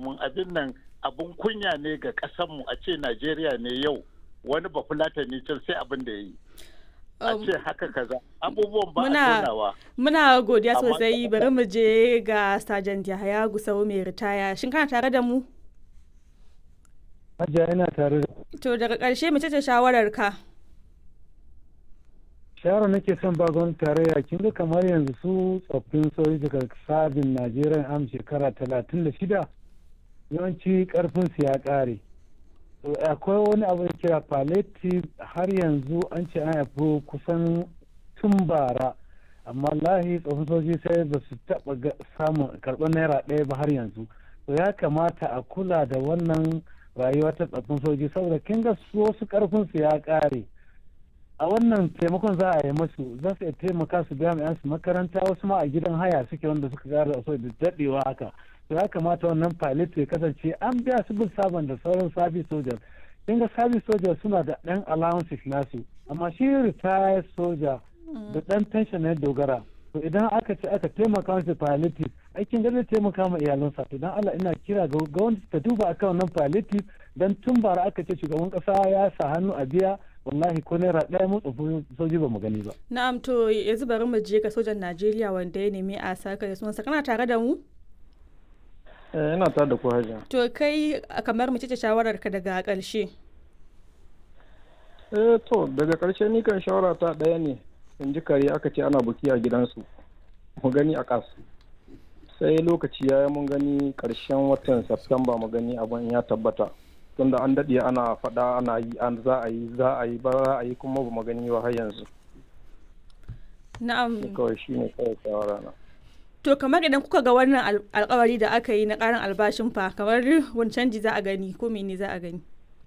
domin abin nan abun kunya ne ga ƙasanmu a ce najeriya ne yau wani bafulatani can sai abin da ya yi a ce haka kaza abubuwan ba a tonawa muna godiya sosai bari mu je ga sergeant yahaya gusau mai ritaya shin kana tare da mu Hajiya ina tare da to daga ƙarshe mace ce shawarar ka shawara nake son ba gwamnati tarayya kin ga kamar yanzu su tsoffin sojoji daga sabin najeriya am shekara talatin da shida yawanci karfin su ya ƙare akwai wani abu da kira palliative har yanzu an ce an haifi kusan tun bara amma lahi tsofin soji sai ba su taɓa samun karɓar naira ɗaya ba har yanzu to ya kamata a kula da wannan rayuwa ta tsoffin soji saboda kin ga su wasu karfin su ya ƙare a wannan taimakon za a yi masu za su taimaka su biya mai su makaranta wasu ma a gidan haya suke wanda suka gara so da daɗewa haka to ya kamata wannan pilot ya kasance an biya su bin sabon da sauran service soldiers kin ga service soldiers suna da ɗan allowances nasu amma shi retired soldier da ɗan pension na dogara to idan aka ce aka taimaka masa palliative aikin da zai taimaka ma iyalansa to dan Allah ina kira ga gwamnati ta duba akan wannan palliative dan tun bara aka ce shugaban kasa ya sa hannu a biya wallahi ko naira ɗaya mu tsofi soji ba mu gani ba. Na'am to yanzu bari mu je ga sojan Najeriya wanda ya nemi a saka da sunansa kana tare da mu? Eh ina tare da ku hajiya. To kai kamar mu ce shawarar ka daga ƙarshe. Eh to daga ƙarshe ni kan shawara ta ɗaya ne in ji kare aka ce ana buki a gidansu mu gani a ƙas sai lokaci ya yi mun gani ƙarshen watan Septemba mu gani abin ya tabbata. tunda an daɗe ana faɗa ana yi an za a yi za a yi ba za a yi kuma ba magani ba har yanzu na'am kawai shi ne kawai shawara na to kamar idan kuka ga wannan alkawari da aka yi na ƙarin albashin fa kamar wani canji za a gani ko mene za a gani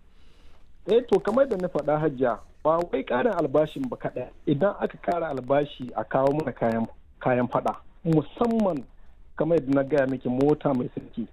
eh to kamar da na faɗa hajja ba wai ƙarin albashin ba kaɗai idan aka ƙara albashi a kawo mana kayan kayan faɗa musamman kamar yadda na gaya miki mota mai sarki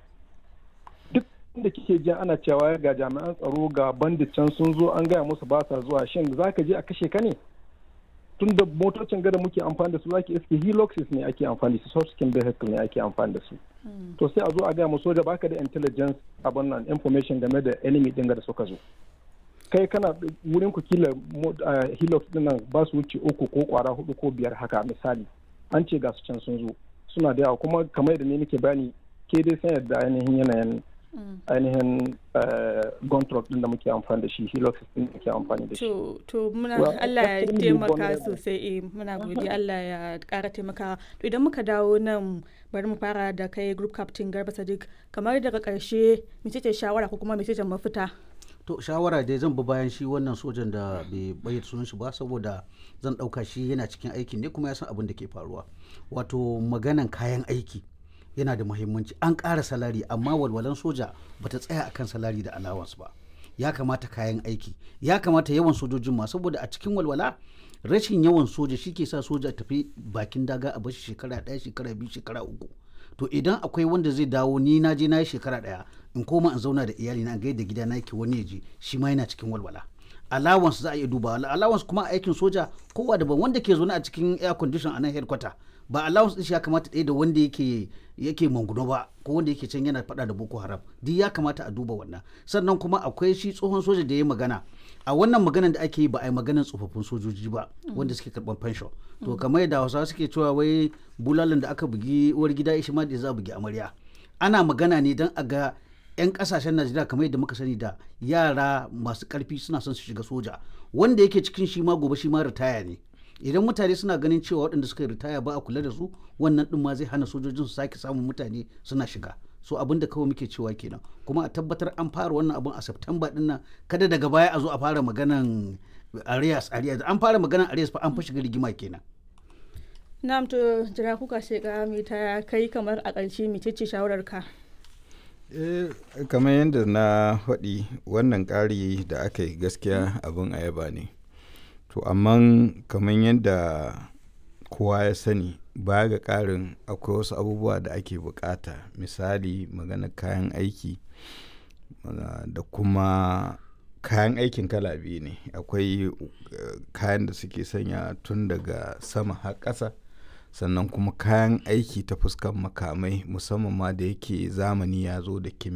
da kike jin ana cewa ga jami'an tsaro ga bandit can sun zo an gaya musu ba sa zuwa shin za ka je a kashe ka ne tun da motocin gada muke amfani da su zaki iske heloxes ne ake amfani da su soft vehicle ne ake amfani da su to sai a zo a gaya mu soja baka da intelligence abin nan information game da enemy din da suka zo kai kana wurin ku kila helix din nan ba su wuce uku ko kwara hudu ko biyar haka misali an ce ga su can sun zo suna da yawa kuma kamar yadda ne nake bani ke dai san yadda ainihin yanayin ainihin gontrol din da muke amfani da shi helix din da muke amfani da shi to muna Allah ya taimaka sosai eh muna gode Allah ya kara taimaka to idan muka dawo nan bari mu fara da kai group captain Garba Sadiq kamar daga karshe mece ce shawara ko kuma mece ce mafita to shawara dai zan bi bayan shi wannan sojan da bai bayyana sunan shi ba saboda zan dauka shi yana cikin aikin ne kuma ya san abin da ke faruwa wato maganan kayan aiki yana da muhimmanci an ƙara salari amma walwalan soja bata tsaya akan salari da allowance ba ya kamata kayan aiki ya kamata yawan sojojin ma saboda a cikin walwala rashin yawan soja shi ke sa soja tafi bakin daga a bashi shekara ɗaya shekara biyu shekara uku to idan akwai wanda zai dawo ni na je na yi shekara ɗaya in koma in zauna da iyali na ga yadda gida na yake wani ya je shi ma yana cikin walwala allowance za a iya duba allowance kuma aikin soja kowa daban wanda ke zaune a cikin air condition a nan headquarter ba allowance din shi ya kamata ɗaya da wanda yake yake manguno ba ko wanda yake can yana faɗa da boko haram duk ya kamata a duba wannan sannan kuma akwai shi tsohon soja da ya magana a wannan maganan da ake yi ba a yi maganan tsofaffin sojoji ba wanda suke karɓar pension to kamar yadda hausawa suke cewa wai bulalan da aka bugi uwar gida shi ma da za a bugi amarya ana magana ne don a ga 'yan kasashen najeriya kamar yadda muka sani da yara masu karfi suna son su shiga soja wanda yake cikin shi ma gobe shi ma ritaya ne idan mutane suna ganin cewa waɗanda suka ritaya ba a kula da su wannan ɗin ma zai hana sojojin su sake samun mutane suna shiga so abin da kawai muke cewa kenan kuma a tabbatar an fara wannan abin a september ɗin nan kada daga baya a zo a fara maganan arias arias an fara maganan arias fa an fa shiga rigima kenan na'am to jira kuka sheka mai ta kai kamar a ƙarshe mecece shawarar ka eh kamar yadda na faɗi wannan ƙari da aka yi gaskiya abin ayaba ne to amma kamar yadda kowa ya sani baya ga ƙarin akwai wasu abubuwa da ake bukata misali magana kayan aiki da kuma kayan aikin kala biyu ne akwai kayan da suke sanya tun daga sama har ƙasa sannan kuma kayan aiki ta fuskan makamai musamman ma da yake zamani ya zo da kimiyya